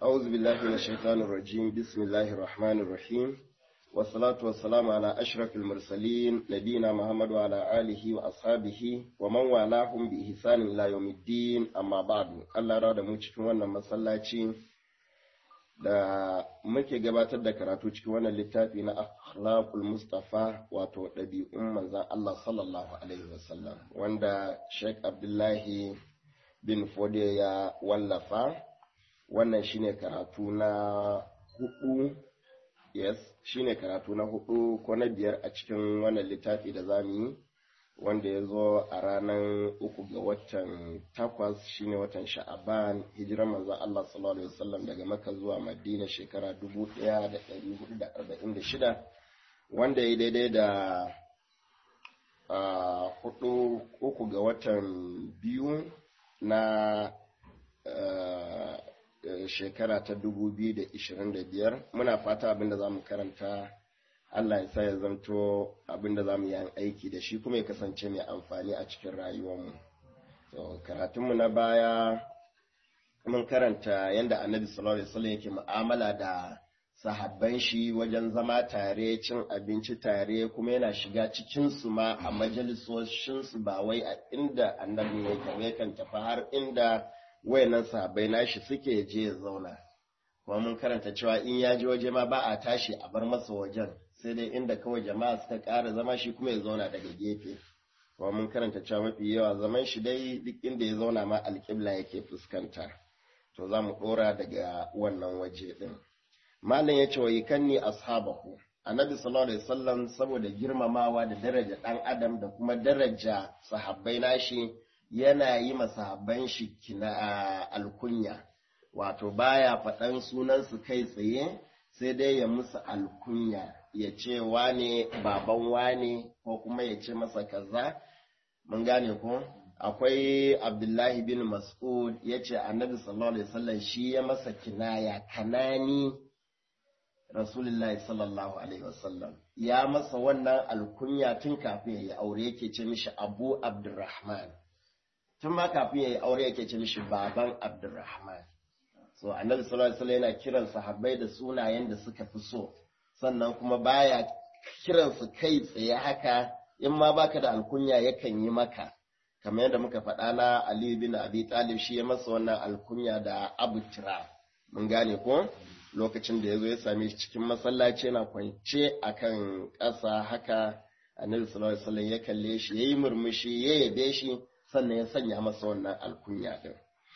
أعوذ بالله من الشيطان الرجيم بسم الله الرحمن الرحيم والصلاة والسلام على أشرف المرسلين نبينا محمد وعلى آله وأصحابه ومن والاهم بإحسان إلى يوم الدين أما بعد الله راد mu cikin wannan masallaci da muke gabatar da karatu cikin wannan littafi na akhlaqul mustafa wato ɗabi'un manzon Allah sallallahu alaihi wasallam wanda Sheikh Abdullahi bin Fode ya wallafa wannan shine karatu na hudu yes shine karatu na hudu ko na biyar a cikin wannan littafi da zamu yi wanda ya zo a ranar uku ga watan takwas shine watan sha'aban hijirar manzon Allah sallallahu alaihi wasallam daga Makka zuwa Madina shekara 1446 wanda ya daidai da uh, hudu uku ga watan biyu na uh, shekara ta 2025 muna fata abinda za mu karanta Allah ya sa ya zanto abinda za mu yi aiki da shi kuma ya kasance mai amfani a cikin rayuwarmu. So, karatunmu na baya mun karanta yadda annabi sallallahu alaihi wasallam yake mu'amala da sahabban shi wajen zama tare cin abinci tare kuma yana shiga cikin su ma a majalisoshin su ba wai a inda annabi yake yakan tafi har inda wayannan sahabbai nashi suke je ya zauna kuma mun karanta cewa in ya je waje ma ba a tashi a bar masa wajen sai dai inda kawai jama'a suka ƙara zama shi kuma ya zauna daga gefe kuma mun karanta cewa mafi yawa zaman shi dai duk inda ya zauna ma alƙibla yake fuskanta to za mu ɗora daga wannan waje ɗin malam ya ce wa yikanni ashabahu annabi sallallahu alaihi wasallam saboda girmamawa da daraja ɗan adam da kuma daraja sahabbai nashi yana yi ma sahabban shi kina alkunya wato baya faɗan sunansu kai tsaye sai dai ya musu alkunya ya ce wane baban wane ko kuma ya ce masa kaza mun gane ko akwai abdullahi bin mas'ud ya ce annabi sallallahu alaihi wasallam shi ya masa kinaya kanani rasulullahi sallallahu alaihi wasallam ya masa wannan alkunya tun kafin ya yi aure yake ce mishi abu abdurrahman tun ma kafin ya yi aure yake ce mishi baban abdurrahman so annabi sallallahu alaihi wasallam yana kiran sahabbai da sunayen da suka fi so sannan kuma baya kiran su kai tsaye haka in ma baka da alkunya yakan yi maka kamar yadda muka faɗa na Ali bin Abi Talib shi ya masa wannan alkunya da Abu Tira mun gane ko lokacin da ya zo ya same shi cikin masallaci yana kwance akan ƙasa haka annabi sallallahu alaihi wasallam ya kalle shi yayi murmushi ya yabe shi sannan ya sanya masa wannan alkunya din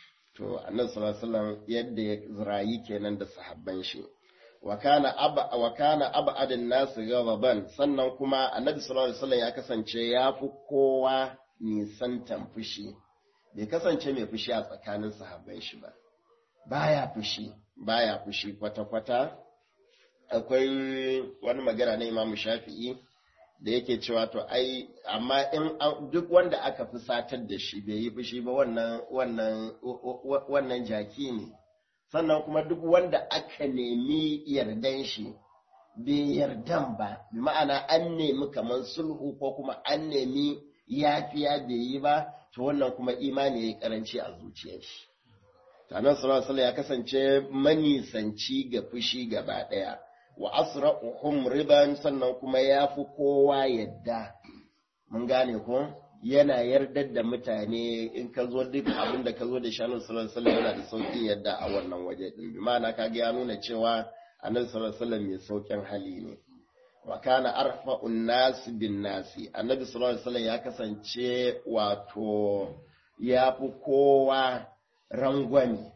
to annabi sallallahu alaihi wasallam yadda ya zirayi kenan da sahabban shi wa kana aba wa kana abadin nas ghadaban sannan kuma annabi sallallahu alaihi wasallam ya kasance ya fi kowa nisantan fushi bai kasance mai fushi a tsakanin sahabban shi ba baya fushi baya fushi kwata kwata akwai wani magana na Imam Shafi'i da yake cewa to ai amma in duk wanda aka fi satar da shi bai yi fushi ba wannan wannan wannan jaki ne sannan kuma duk wanda aka nemi yardan shi bai yardan ba bi ma'ana an nemi kamar sulhu ko kuma an nemi yafiya bai yi ba to wannan kuma imani ya yi karanci a zuciyar shi tanan sallallahu ya kasance manisanci ga fushi gaba ɗaya wa asra'uhum riban sannan kuma ya fi kowa yadda mun gane ko yana yardar da mutane in ka zo duk abin da ka zo da shanu sallallahu alaihi yana da sauƙin yadda a wannan waje din bi ma'ana kaga ya nuna cewa annabi sallallahu alaihi mai sauƙin hali ne wa kana arfa'un nas bin nasi annabi sallallahu alaihi ya kasance wato ya fi kowa rangwame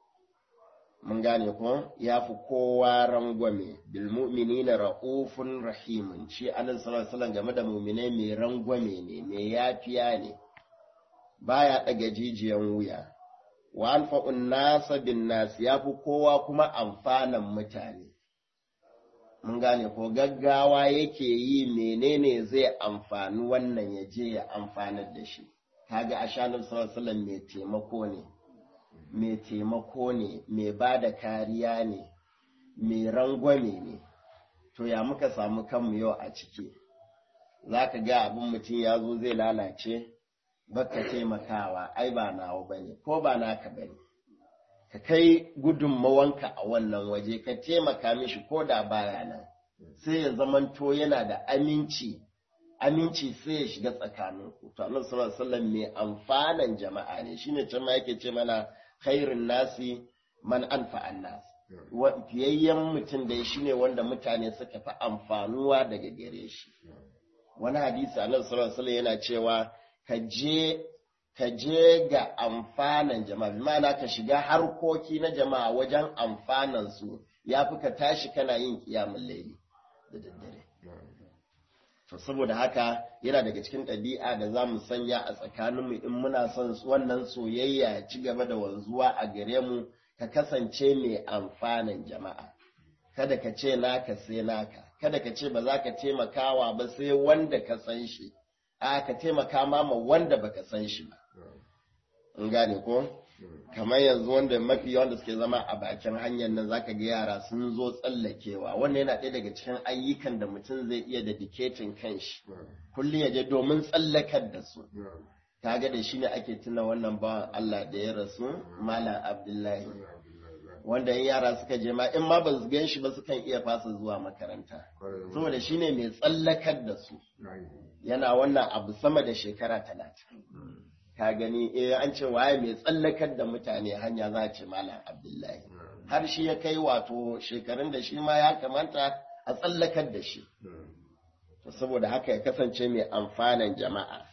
mun gane ko ya fi kowa rangwame bil mu'minina ra'ufun rahimun shi annabi sallallahu alaihi wasallam game da mu'minai mai rangwame ne mai yafiya ne baya daga jijiyan wuya wa alfa'un nasa bin nas ya fi kowa kuma amfanan mutane mun gane ko gaggawa yake yi menene zai amfani wannan ya je ya amfanar da shi kaga ashanin sallallahu alaihi wasallam mai taimako ne mai taimako ne mai ba da kariya ne mai rangwame ne to ya muka samu kanmu yau a ciki za ka ga abin mutum ya zo zai lalace baka taimakawa ai ba nawa ba ne ko ba naka ba ne ka kai gudunmawanka a wannan waje ka taimaka mishi ko da baya nan sai ya zamanto yana da aminci aminci sai ya shiga tsakaninku to annabi sallallahu alaihi wasallam mai amfanan jama'a ne shine can ma yake ce mana khairun nasi man anfa'an nas fiyayyen mutum da shi ne wanda mutane suka fi amfanuwa daga gare shi wani hadisi annabi sallallahu alaihi yana cewa ka je ka je ga amfanan jama'a ma'ana ka shiga harkoki na jama'a wajen amfanan su yafi ka tashi kana yin kiyamul laili da daddare to saboda haka yana daga cikin ɗabi'a da za mu sanya a tsakaninmu in muna son wannan soyayya ya ci gaba da wanzuwa a gare mu ka kasance mai amfanin jama'a kada ka ce naka sai naka kada ka ce ba za ka taimakawa ba sai wanda ka san shi a ka taimaka ma ma wanda baka san shi ba in gane ko kamar yanzu wanda mafi wanda suke zama a bakin hanyar nan zaka ga yara sun zo tsallakewa wannan yana ɗaya daga cikin ayyukan da mutum zai iya dedicating kanshi kullum ya je domin tsallakar da su kaga da shi ne ake tuna wannan bawan Allah da ya rasu Malam Abdullahi wanda in yara suka je ma in ma ba su gan shi ba sukan iya fasa zuwa makaranta saboda shi ne mai tsallakar da su yana wannan abu sama da shekara talatin ka gani eh an ce waye mai tsallakar da mutane hanya za a ce Malam Abdullahi har shi ya kai wato shekarun da shi ma ya kamata a tsallakar da shi saboda haka ya kasance mai amfanan jama'a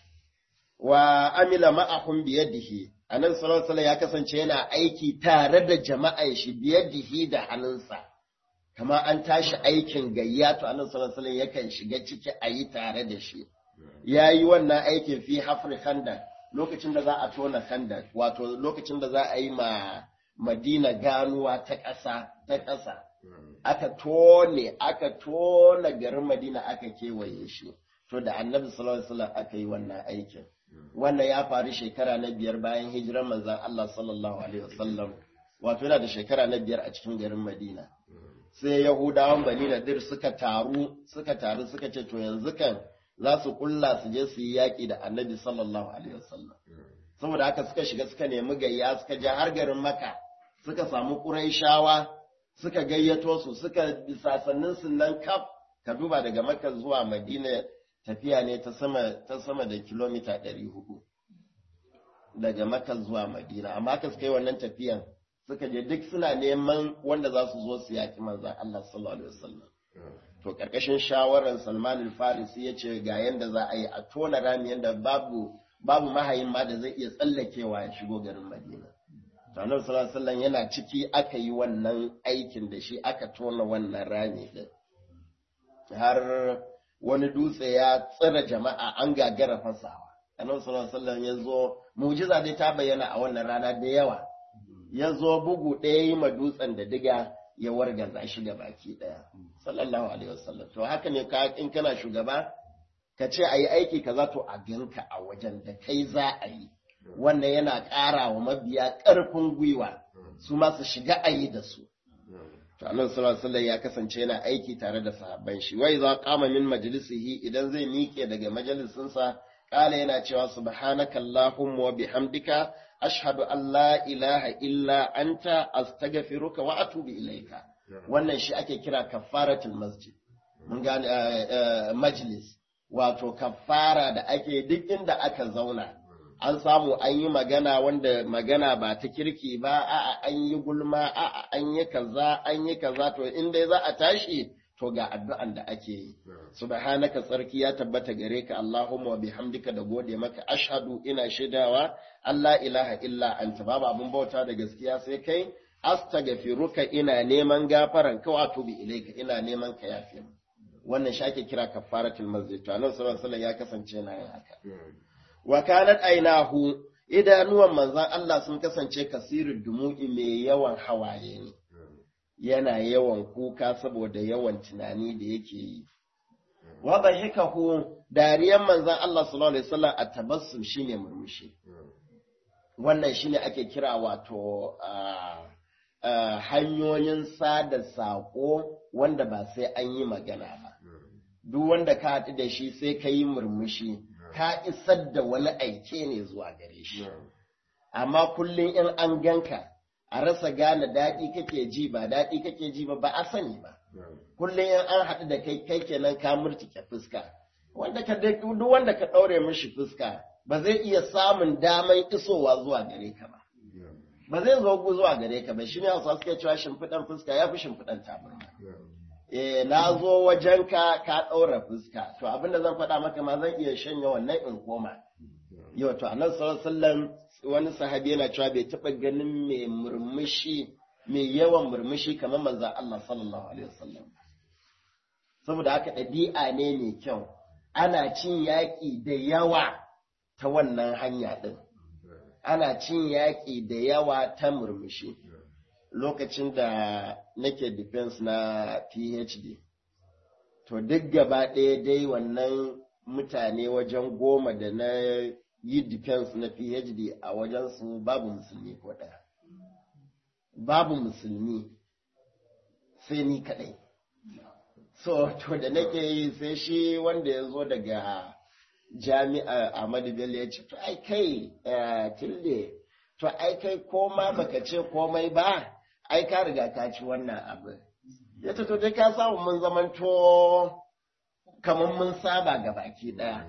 wa amila ma'ahum biyadihi annabi sallallahu alaihi ya kasance yana aiki tare da jama'an shi biyadihi da hannunsa kama an tashi aikin gayya to annabi sallallahu alaihi yakan shiga ciki a yi tare da shi yayi wannan aikin fi hafri khandak lokacin da za a tona khandak wato lokacin da za a yi ma madina ganuwa ta ƙasa ta ƙasa aka tone aka tona garin madina aka kewaye shi to da annabi sallallahu alaihi wasallam aka yi wannan aikin wannan ya faru shekara na biyar bayan hijirar manzan Allah sallallahu alaihi wasallam wato yana da shekara na biyar a cikin garin Madina sai Yahudawan Bani Nadir suka taru suka taru suka ce to yanzu kan za su kulla su je su yi yaƙi da Annabi sallallahu alaihi wasallam saboda haka suka shiga suka nemi gayya suka je har garin Makka suka samu Qurayshawa suka gayyato su suka sasannin su nan kaf ka duba daga Makka zuwa Madina tafiya ne ta sama ta sama da kilomita ɗari hudu daga Makka zuwa Madina amma ka suka yi wannan tafiyan suka je duk suna neman wanda za su zo su yaki manzon Allah sallallahu alaihi wasallam to karkashin shawarar Salman al-Farisi ya ce ga yanda za a yi a tona rami yanda babu babu mahayin ma da zai iya tsallakewa ya shigo garin Madina to Annabi sallallahu alaihi wasallam yana ciki aka yi wannan aikin da shi aka tona wannan rami din har wani dutse ya tsira jama'a an gagara fasawa annabi sallallahu alaihi wasallam ya zo mu'jiza dai ta bayyana a wannan rana da yawa ya zo bugu ɗaya yi ma dutsen da diga ya wargaza shi ga baki ɗaya sallallahu alaihi wasallam to haka ne ka in kana shugaba ka ce a yi aiki kaza to a ganka a wajen da kai za a yi wannan yana ƙara wa mabiya ƙarfin gwiwa su ma su shiga a yi da su to annabi sallallahu alaihi ya kasance yana aiki tare da sahabban shi wai za qama min majlisihi idan zai miƙe daga majalisinsa kala yana cewa subhanaka allahumma wa bihamdika ashhadu an la ilaha illa anta astaghfiruka wa atubu ilaika wannan shi ake kira kafaratul masjid mun gane majlis wato kafara da ake duk inda aka zauna an samu an yi magana wanda magana ba ta kirki ba a'a an yi gulma a'a an yi kaza an yi kaza to in dai za a tashi to ga addu'an da ake yi subhanaka tsarki ya tabbata gare ka allahumma wa bihamdika da gode maka ashhadu ina shaidawa allah ilaha illa anta babu abun bauta da gaskiya sai kai astaghfiruka ina neman gafaran ka wato bi ilaika ina neman ka yafe wannan shi ake kira kafaratul masjid to annabi sallallahu alaihi wasallam ya kasance na yin haka wa kanat ainahu idanuwan manzon Allah sun kasance kasirin dumu'i mai yawan hawaye ne yana yawan kuka saboda yawan tunani da yake yi wa dhahikahu dariyan manzon Allah sallallahu alaihi wasallam a tabassum shine murmushi wannan shine ake kira wato hanyoyin sada saƙo wanda ba sai an yi magana ba duk wanda ka haɗu da shi sai ka yi murmushi ka isar da wani aike ne zuwa gare shi. Amma kullum in an ganka a rasa gane daɗi kake ji ba daɗi kake ji ba ba a sani ba kullum in an haɗu da kai kai kenan ka murtike fuska wanda ka duk wanda ka ɗaure mishi fuska ba zai iya samun daman isowa zuwa gare ka ba ba zai zo zuwa gare ka ba shine hausa suke cewa shimfiɗan fuska ya fi shimfiɗan tabarma eh na zo wajen ka ka ɗaura fuska to abin da zan faɗa maka ma zan iya shanya wannan in koma yau to annabi sallallahu alaihi wasallam wani sahabi yana cewa bai taɓa ganin mai murmushi mai yawan murmushi kamar manzon Allah sallallahu alaihi wasallam saboda haka ɗabi'a ne mai kyau ana cin yaƙi da yawa ta wannan hanya ɗin ana cin yaƙi da yawa ta murmushi lokacin da nake defense na PhD to duk gaba ɗaya dai wannan mutane wajen goma da na yi defense na PhD a wajensu babu musulmi ko ɗaya babu musulmi sai ni kaɗai so to da nake yi sai shi wanda ya zo daga jami'a Ahmadu Bello ya ce to ai kai tilde to ai kai koma baka ce komai ba ai ka riga ka ci wannan abin ya ce to dai ka samu mun zamanto kamar mun saba ga baki daya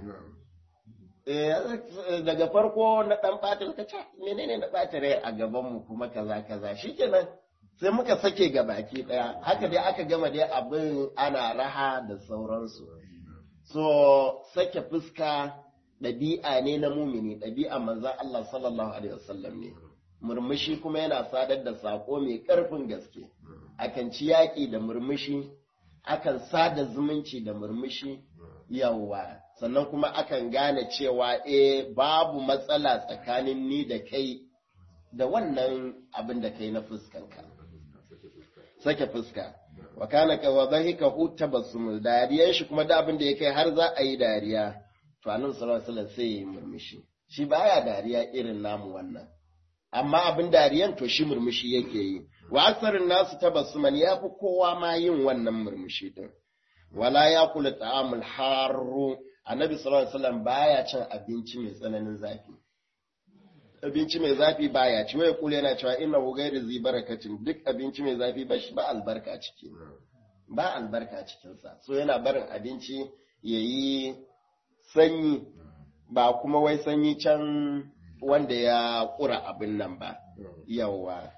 daga farko na dan ɓata ka ce menene na ɓata rai a gaban mu kuma kaza kaza shikenan sai muka sake ga baki daya haka dai aka gama dai abin ana raha da sauransu so sake fuska ɗabi'a ne na mumini ɗabi'a manzan Allah sallallahu alaihi wasallam ne murmushi kuma yana sadar da sako mai ƙarfin gaske akan ci yaƙi da murmushi akan sada zumunci da murmushi yawwa sannan kuma akan gane cewa eh babu matsala tsakanin ni da kai da wannan abin da kai na fuskanka sake fuska wa kana ka wa dhahika hu tabassum dariyan shi kuma da abin da ya kai har za a yi dariya to annabi sallallahu alaihi wasallam sai ya murmushi shi baya dariya irin namu wannan amma abin dariyan to shi murmushi yake yi wa aksarin nasu tabassuman ya fi kowa ma yin wannan murmushi din wala ya kula ta'amul harru annabi sallallahu alaihi wasallam baya cin abinci mai tsananin zafi abinci mai zafi baya ci wai kula yana cewa inna hu ghairu zi barakatin duk abinci mai zafi ba shi ba albarka ciki ba albarka cikin sa so yana barin abinci yayi sanyi ba kuma wai sanyi can wanda ya kura abin nan ba yawa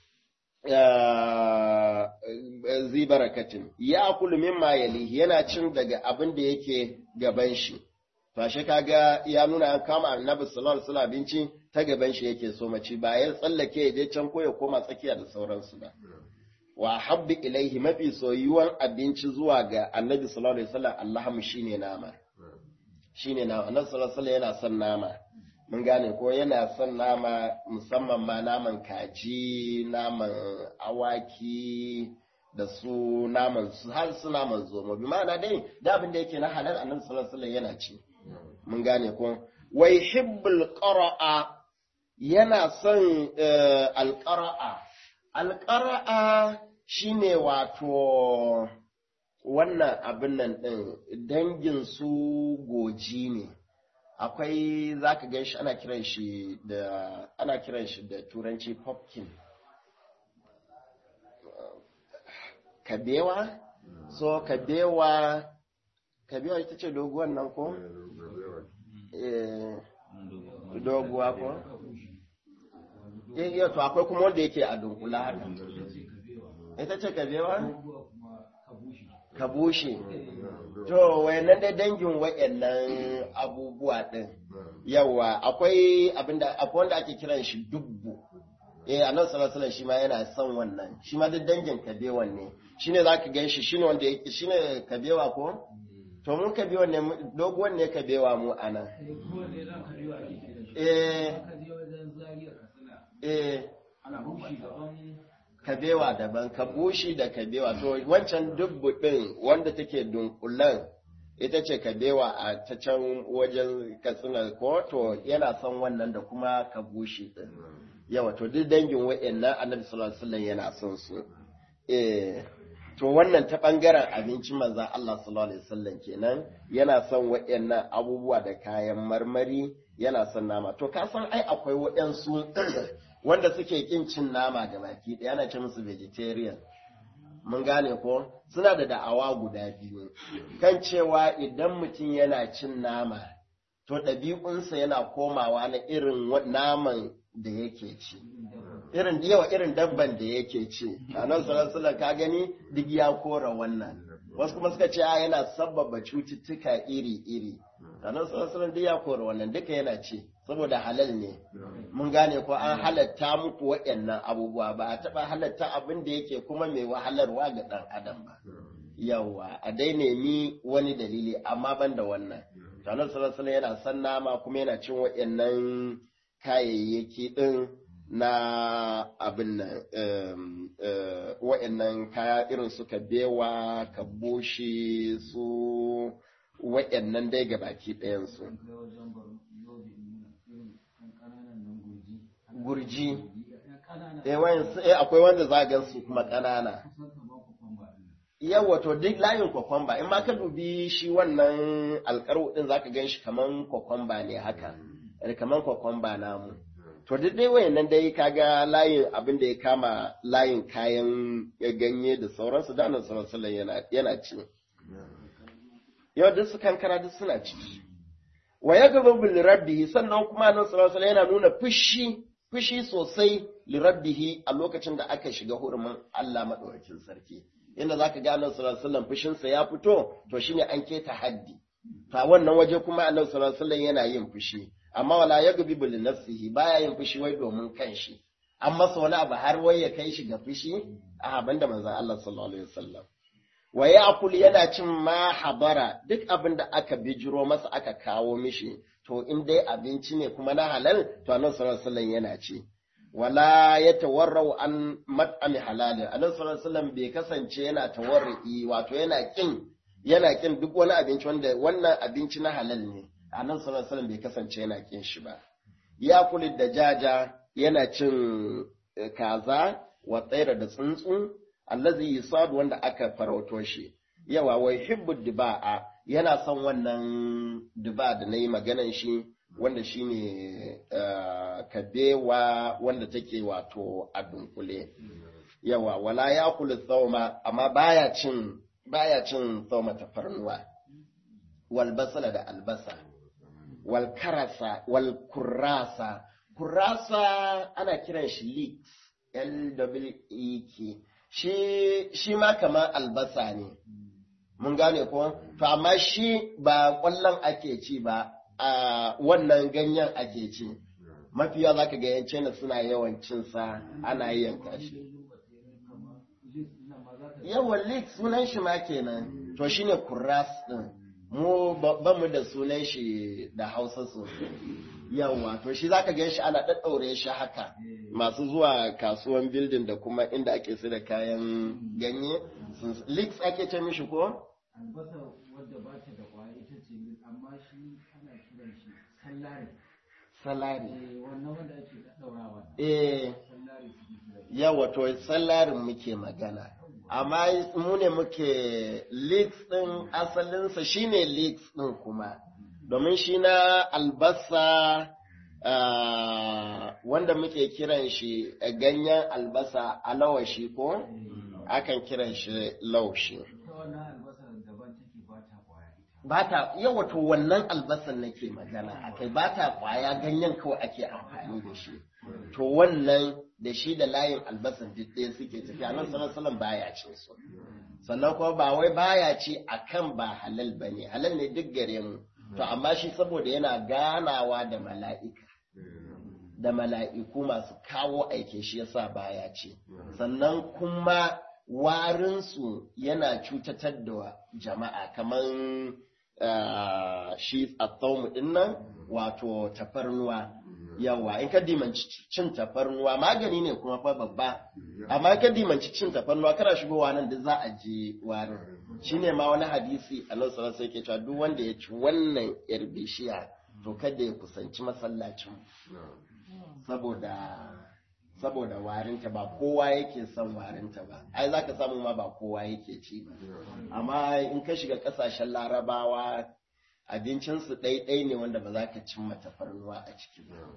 zi barakatin ya kulu mimma yalihi yana cin daga abin da yake gaban shi fashe kaga ya nuna an kama annabi sallallahu alaihi wasallam abinci ta gaban shi yake so mace ba ya tsallake ya je can ko ya koma tsakiya da sauransu ba wa habbi ilaihi mafi soyuwan abinci zuwa ga annabi sallallahu alaihi wasallam allahum shine nama shine nama annabi sallallahu alaihi wasallam yana son nama mun gane ko yana son nama musamman ma naman kaji naman awaki da su naman su har su naman zomo bi ma'ana dai da abin da yake na halal annabi sallallahu alaihi wasallam yana ci mun gane ko wai hibbul qara'a yana son alqara'a alqara'a shine wato wannan abin nan din dangin su goji ne akwai zaka gan shi ana kiran shi da ana kiran shi da turanci pumpkin kabewa so kabewa kabewa ita ce doguwan nan ko doguwa ko eh to akwai kuma wanda yake a dunkula haka ita ce kabewa kabushi to wayannan dai dangin wayannan abubuwa din yawa akwai abinda akwai wanda ake kiran shi dubbu eh annabi sallallahu alaihi shi ma yana son wannan shi ma duk dangin kabewan ne shine zaka gan shi shine wanda yake shine kabewa ko to mun kabewa ne doguwan ne kabewa mu anan eh eh kabewa daban kabushi da kabewa to wancan dubbu din wanda take dunkulan ita ce kabewa a ta can wajen katsina ko to yana son wannan da kuma kabushi din yawa to duk dangin wa'annan annabi sallallahu alaihi wasallam yana son su eh to wannan ta bangaren abincin manzon Allah sallallahu alaihi wasallam kenan yana son wa'annan abubuwa da kayan marmari yana son nama to ka san ai akwai waɗansu wanda suke kin cin nama ga baki ɗaya ana ce musu vegetarian mun gane ko suna da da'awa guda biyu kan cewa idan mutum yana cin nama to ɗabi'unsa yana komawa na irin naman da yake ci irin yawa irin dabban da yake ci a nan salasala ka gani duk ya kora wannan wasu kuma suka ce yana sabbaba cututtuka iri-iri a nan salasala duk ya kora wannan duka yana ci saboda halal ne mun gane ko an halatta muku waɗannan abubuwa ba a taɓa halatta abin da yake kuma mai wahalarwa ga ɗan adam ba yawa a dai nemi wani dalili amma ban da wannan tanar salasala yana san nama kuma yana cin waɗannan kayayyaki ɗin na abin nan waɗannan kaya irin su kabewa kaboshi su waɗannan dai ga baki ɗayansu gurji eh akwai wanda za gan su kuma ƙanana yawa to duk layin kwakwamba in ma ka dubi shi wannan alƙaro ɗin za ka gan shi kaman kwakwamba ne haka kaman kwakwamba namu to duk dai wayannan dai kaga layin abin da ya kama layin kayan ganye da sauransu da nan sallallahu yana yana ci yau duk su kankara duk suna ci wa yaghdhabu li rabbihi sannan kuma nan sallallahu yana nuna fushi fushi sosai li rabbihi a lokacin da aka shiga hurumin Allah madaukakin sarki inda zaka ga annabi sallallahu alaihi wasallam fushin sa ya fito to shine an keta haddi ta wannan waje kuma annabi sallallahu alaihi yana yin fushi amma wala ya gabi bil nafsihi baya yin fushi wai domin kanshi an masa wani abu har wai ya kai shi ga fushi a banda manzon Allah sallallahu alaihi wasallam wa ya'kul yana cin ma habara duk abin da aka bijiro masa aka kawo mishi to in dai abinci ne kuma na halal to annabi sallallahu alaihi wasallam yana ci wala ya tawarrau an mat'ami halalin annabi sallallahu alaihi wasallam bai kasance yana tawarri wato yana kin yana kin duk wani abinci wanda wannan abinci na halal ne annabi sallallahu alaihi wasallam bai kasance yana kin shi ba ya kuli da jaja yana cin kaza wa tsaira da tsuntsu allazi yusad wanda aka farauto shi yawa wai hibbu diba'a yana son wannan diba da nayi maganan shi wanda shine kabewa wanda take wato a dunkule yawa wala ya kula tsauma amma baya cin baya cin tsauma tafarnuwa wal basala da albasa wal karasa wal kurasa kurasa ana kiran shi leeks L-W-E-K shi shi ma kamar albasa ne mun gane ko to amma shi ba kwallon ake ci ba a wannan ganyen ake ci mafiya za ka ga yan China suna yawan cinsa ana yanka shi yawan leek sunan shi ma kenan to shine kuras din mu ba mu da sunan shi da hausa sosai yawa to shi zaka gan shi ana ɗaɗɗaure shi haka masu zuwa kasuwan building da kuma inda ake sai da kayan ganye leeks ake ce mishi ko albasa wadda ba ta da kwaya ita ce amma shi ana kiran shi sallari salari eh wannan wanda ake daddaurawa eh sallari suke kira shi. yawa to salarin muke magana amma mu ne muke leeks din asalinsa shine leeks din kuma domin shi na albasa ah, wanda muke kiran shi eh, ganyen albasa alawashi ko akan kiran shi laushi ita wannan albasar daban take ba ta kwaya ita ba ta yawa to wannan albasan nake magana akai ba ta kwaya ganyen kawai ake amfani da shi to wannan da shi da layin albasan duk ɗaya suke tafiya nan sallallahu baya cin su sannan kuma ba wai baya ci akan ba halal bane halal ne duk gare mu to amma shi saboda yana ganawa da mala'ika da mala'iku masu kawo aike shi yasa baya ci sannan kuma warinsu yana cutatar da jama'a kamar shi tsaumu din nan wato tafarnuwa yawa in ka dimanci cin tafarnuwa magani ne kuma fa babba amma in ka dimanci cin tafarnuwa kana shigowa nan da za a je warin shine ma wani hadisi a nan sallallahu alaihi cewa duk wanda ya ci wannan yar bishiya to kada ya kusanci masallacin saboda saboda warinta ba kowa yake son warinta ba ai za ka samu ma ba kowa yake ci ba amma in ka shiga kasashen larabawa abincinsu ɗaiɗai ne wanda ba za ka cimma tafarnuwa a ciki ba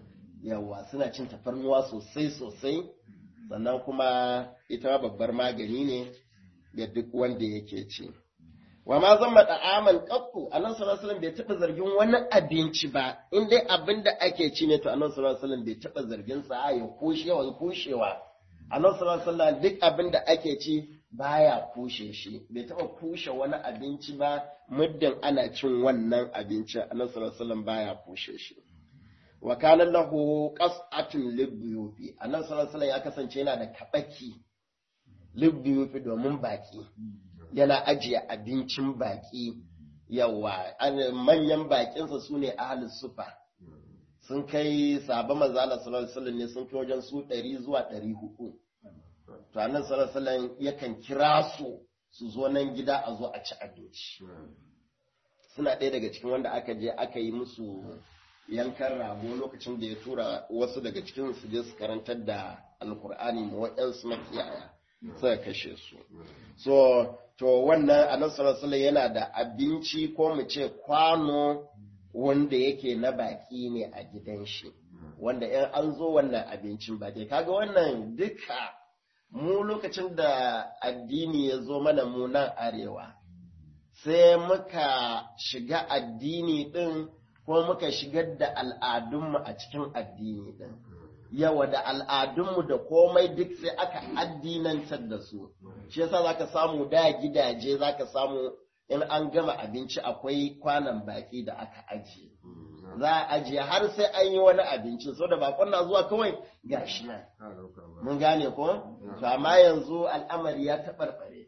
yawa suna cin tafarnuwa sosai sosai sannan kuma ita babbar magani ne ga duk wanda yake ci wa ma zan da'aman qattu annabi sallallahu alaihi bai taba zargin wani abinci ba in dai abin da ake ci ne to annabi sallallahu alaihi bai taba zargin sa ya kushewa kushewa annabi sallallahu alaihi duk abin da ake ci baya kushe shi bai taba kushe wani abinci ba muddin ana cin wannan abinci annabi sallallahu alaihi baya kushe shi wa kana lahu qas'atun libyufi annabi sallallahu alaihi ya kasance yana da kabaki libyufi domin baki yana ajiye abincin baki yawa manyan bakinsa su ne ahalus sufa sun kai sabon manzala sallallahu alaihi ne sun kai wajen su ɗari zuwa ɗari hudu to annabi sallallahu alaihi yakan kira su su zo nan gida a zo a ci abinci suna ɗaya daga cikin wanda aka je aka yi musu yankan rago lokacin da ya tura wasu daga cikin su je su karantar da alkur'ani ma waɗansu makiyaya suka kashe su so to wannan annabi sallallahu yana da abinci ko mu ce kwano wanda yake na baki ne a gidan shi wanda in an zo wannan abincin ba dai kaga wannan duka mu lokacin da addini ya zo mana mu nan arewa sai muka shiga addini din ko muka shigar da al'adunmu a cikin addini din yawa da al'adunmu da komai duk sai aka addinantar da su shi yasa zaka samu da gidaje zaka samu in an gama abinci akwai kwanan baki da aka ajiye za a ajiye har sai an yi wani abinci so da bakon na zuwa kawai gashi nan mun gane ko to amma yanzu al'amari ya taɓarɓare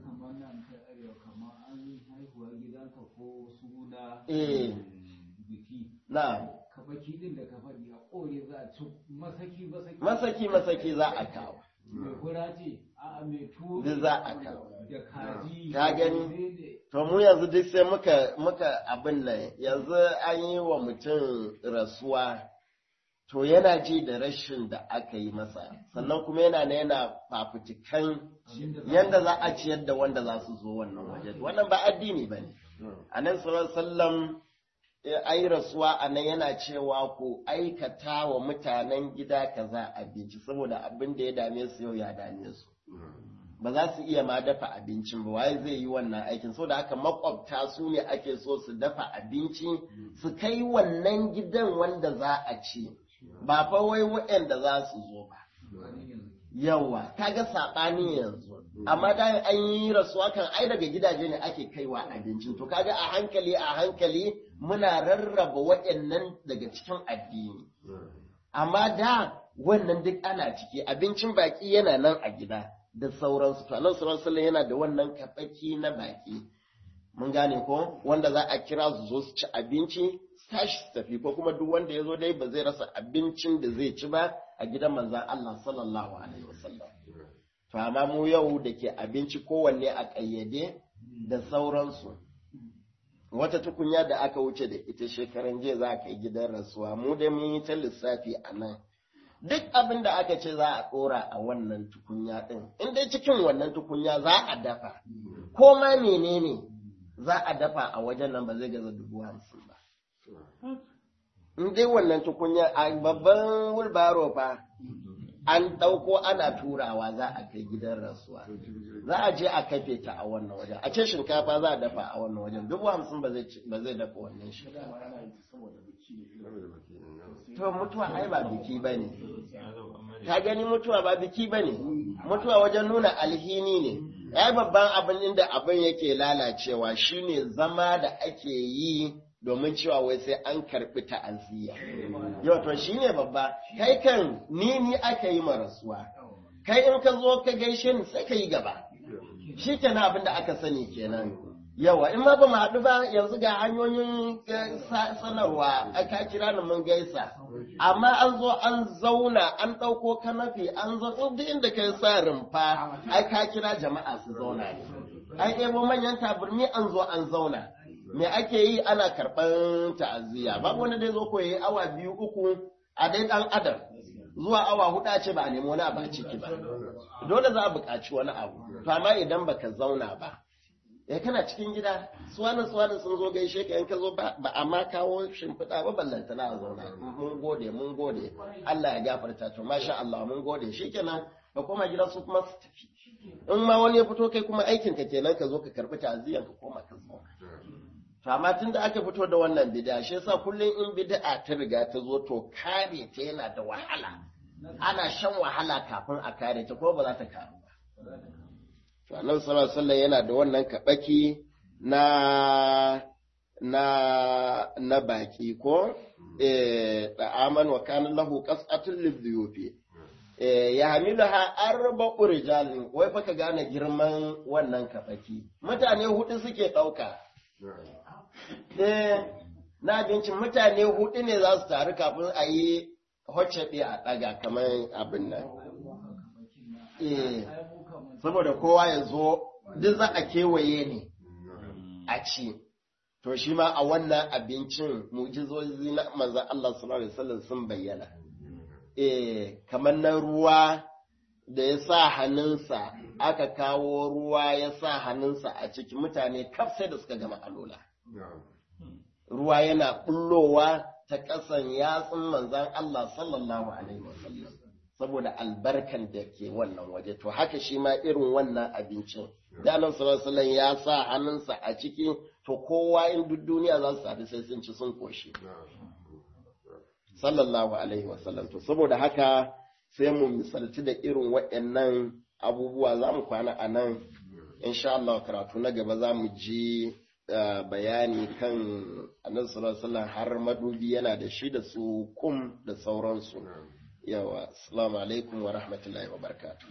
eh na kabaki din da ka faɗi a ƙore za a ci masaki masaki masaki masaki za a kawo mai fura ce a mai tuwo duk za a kawo da kaji ka gani to mu yanzu duk sai muka muka abin nan yanzu an yi wa mutum rasuwa to yana ji da rashin da aka yi masa sannan kuma yana na yana fafutukan yanda za a ciyar da wanda za su zo wannan waje wannan ba addini ba ne a nan sallam an yi rasuwa a nan yana cewa ku aikata wa mutanen gida kaza abinci saboda abin da ya dame su yau ya dame su ba za su iya ma dafa abincin ba waye zai yi wannan aikin saboda haka makwabta su ne ake so su dafa abinci su kai wannan gidan wanda za a ci ba fa wai waɗanda za su zo ba yawa kaga saɓani yanzu amma da an yi rasuwa kan ai daga gidaje ne ake kaiwa abincin to kaga a hankali a hankali muna rarraba waɗannan daga cikin addini amma da wannan duk ana ciki abincin baki yana nan a gida da sauransu to annabi sallallahu alaihi yana da wannan kafaki na baki mun gane ko wanda za a kira su zo su ci abinci su tashi su tafi ko kuma duk wanda ya zo dai ba zai rasa abincin da zai ci ba a gidan manzon Allah sallallahu alaihi wasallam to amma mu yau da ke abinci kowanne a ƙayyade da sauransu wata tukunya da aka wuce da ita shekaran jiya za a kai gidan rasuwa mu da mun yi ta lissafi a nan duk abin da aka ce za a ɗora a wannan tukunya ɗin in dai cikin wannan tukunya za a dafa ko ma menene za a dafa a wajen nan ba zai gaza dubu hamsin ba in dai wannan tukunya a babban wulbaro fa an ɗauko ana turawa za a kai gidan rasuwa za a je a kafe ta a wannan wajen a ce shinkafa za a dafa a wannan wajen dubu hamsin ba zai dafa wannan shinkafa to mutuwa ai ba biki ba ne ka gani mutuwa ba biki ba ne mutuwa wajen nuna alhini ne ya babban abin inda abin yake lalacewa shine zama da ake yi domin cewa wai sai an karɓi ta'aziyya yau to shine babba kai kan ni ni aka yi rasuwa kai in ka zo ka gaishe ni sai ka yi gaba shi kenan abin da aka sani kenan yawa in ma ba mu haɗu ba yanzu ga hanyoyin sanarwa aka kira ni mun gaisa amma an zo an zauna an ɗauko kanafi an zo duk inda kai sa rumfa ai ka kira jama'a su zauna ne ai ɗebo manyan taburmi an zo an zauna me ake yi ana karɓar ta'aziyya babu wani dai zo ko yi awa biyu uku a dai ɗan adam zuwa awa huɗu a ce ba a nemi wani abu a ciki ba dole za a buƙaci wani abu to amma idan baka zauna ba eh kana cikin gida suwanan suwanan sun zo gaishe ka in ka zo ba a ma kawo shimfiɗa ba ballanta na a zauna mun gode mun gode Allah ya gafarta to masha Allah mun gode shikenan ka koma gida su kuma su tafi in ma wani ya fito kai kuma aikin ka kenan ka zo ka karbi ta'aziyyar ka koma ka zauna to amma tun da aka fito da wannan bid'a shi yasa kullum in bid'a ta riga ta zo to kare ta yana da wahala ana shan wahala kafin a kare ta ko ba za ta karu ba to annabi sallallahu alaihi wasallam yana da wannan kabaki na na na baki ko eh da aman wa kana lahu qas'atul lidhuyufi eh ya hamiluha arba'u rijalin wai fa ka gane girman wannan kabaki mutane hudu suke dauka eh na abincin mutane hudu ne za su taru kafin a yi hocce a ɗaga kamar abin nan eh saboda kowa ya zo duk za a kewaye ne a ci to shi ma a wannan abincin mujizozi na manzan Allah sallallahu alaihi wasallam sun bayyana eh kamar na ruwa da ya sa hannunsa aka kawo ruwa ya sa hannunsa a ciki mutane kaf sai da suka gama alola ruwa yana bullowa ta ƙasan yatsun manzan Allah sallallahu alaihi wasallam saboda albarkan da ke wannan waje to haka shi ma irin wannan abincin da nan sallallahu ya sa hannunsa a ciki to kowa in duk duniya za su sadu sai sun ci sun koshi sallallahu alaihi wasallam to saboda haka sai mu misalci da irin waɗannan abubuwa za mu kwana a nan insha Allah karatu na gaba za mu ji bayani kan annabi sallallahu alaihi har madubi yana da shi da su kum da sauransu yawa assalamu alaikum wa rahmatullahi wa barakatuh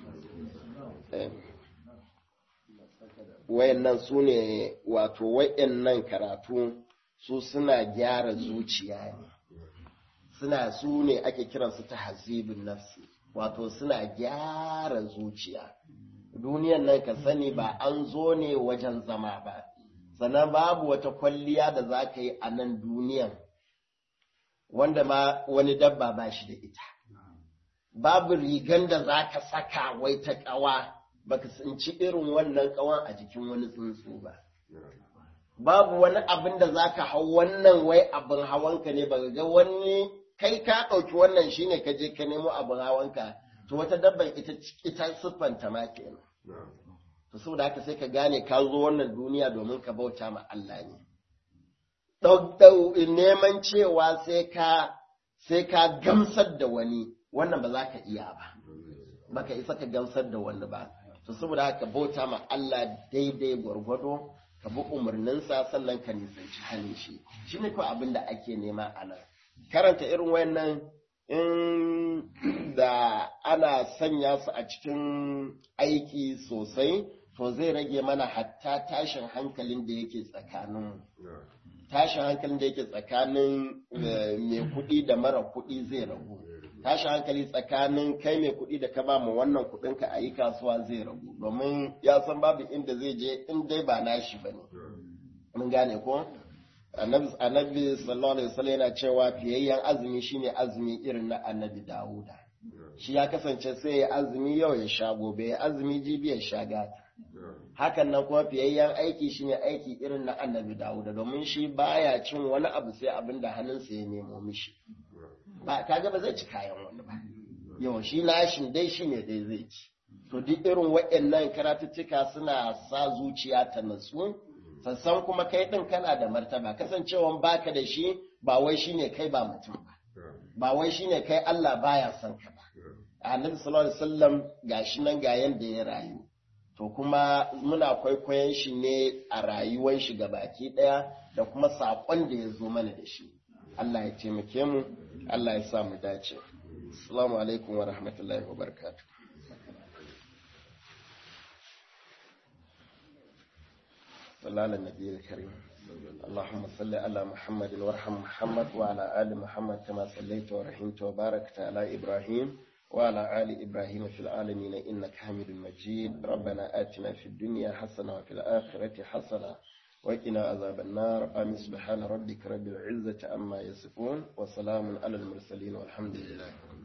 wayannan su ne wato wayannan karatu su suna gyara zuciya ne suna su ne ake kiransu ta hazibin nafsi wato suna gyara zuciya duniyan nan ka sani ba an zo ne wajen zama ba sannan babu wata kwalliya da za ka yi a nan duniyan wanda ma wani dabba ba shi da ita babu rigan da za ka saka wai ta ƙawa baka tsinci irin wannan ƙawan a jikin wani tsuntsu ba babu wani abin da za ka hau wannan wai abin hawanka ne ba ga wani kai ka ɗauki wannan shine ka je ka nemo abin hawanka to wata dabban ita ita siffanta ma kenan to saboda haka sai ka gane ka zo wannan duniya domin ka bauta ma Allah ne neman cewa sai ka sai ka gamsar da wani wannan ba za ka iya ba baka isa ka gamsar da wani ba to saboda haka bauta ma Allah daidai gwargwado ka bi umarninsa sannan ka nisanci halin shi shi ne kawai abin da ake nema a nan karanta irin wayannan in da ana sanya su a cikin aiki sosai to zai rage mana hatta tashin hankalin da yake tsakaninmu tashin hankalin da yake tsakanin mai kuɗi da mara kuɗi zai ragu tashin hankali tsakanin kai mai kuɗi da ka ba mu wannan kuɗin ka a yi kasuwa zai ragu domin ya san babu inda zai je in dai ba nashi ba ne mun gane ko annabi sallallahu alaihi wasallam yana cewa fiyayyen azumi shine azumi irin na annabi dawuda shi ya kasance sai ya azumi yau ya sha gobe ya azumi jibi ya sha gata hakan nan kuma fiyayyen aiki shine aiki irin na annabi dawuda domin shi baya cin wani abu sai abin da hannunsa ya nemo mishi ba kaga ba zai ci kayan wani ba yau shi nashin dai shine dai zai ci to duk irin waɗannan karatuttuka suna sa zuciya ta natsu sassan kuma kai ɗin kana da martaba kasancewan baka da shi ba wai shine kai ba mutum ba ba wai shine kai Allah baya son ka ba annabi sallallahu alaihi wasallam gashi nan ga yanda ya rayu to kuma muna kwaikwayon shi ne a rayuwar shi baki ɗaya da kuma saƙon da ya zo mana da shi Allah ya taimake mu Allah ya sa mu dace assalamu alaikum wa rahmatullahi wa barakatuh صلى على النبي الكريم اللهم صل على محمد وارحم محمد وعلى آل محمد كما صليت ورحمت وباركت على إبراهيم وعلى آل إبراهيم في العالمين إنك حميد مجيد ربنا آتنا في الدنيا حسنة وفي الآخرة حسنة وقنا عذاب النار آمين سبحان ربك رب العزة عما يصفون وسلام على المرسلين والحمد لله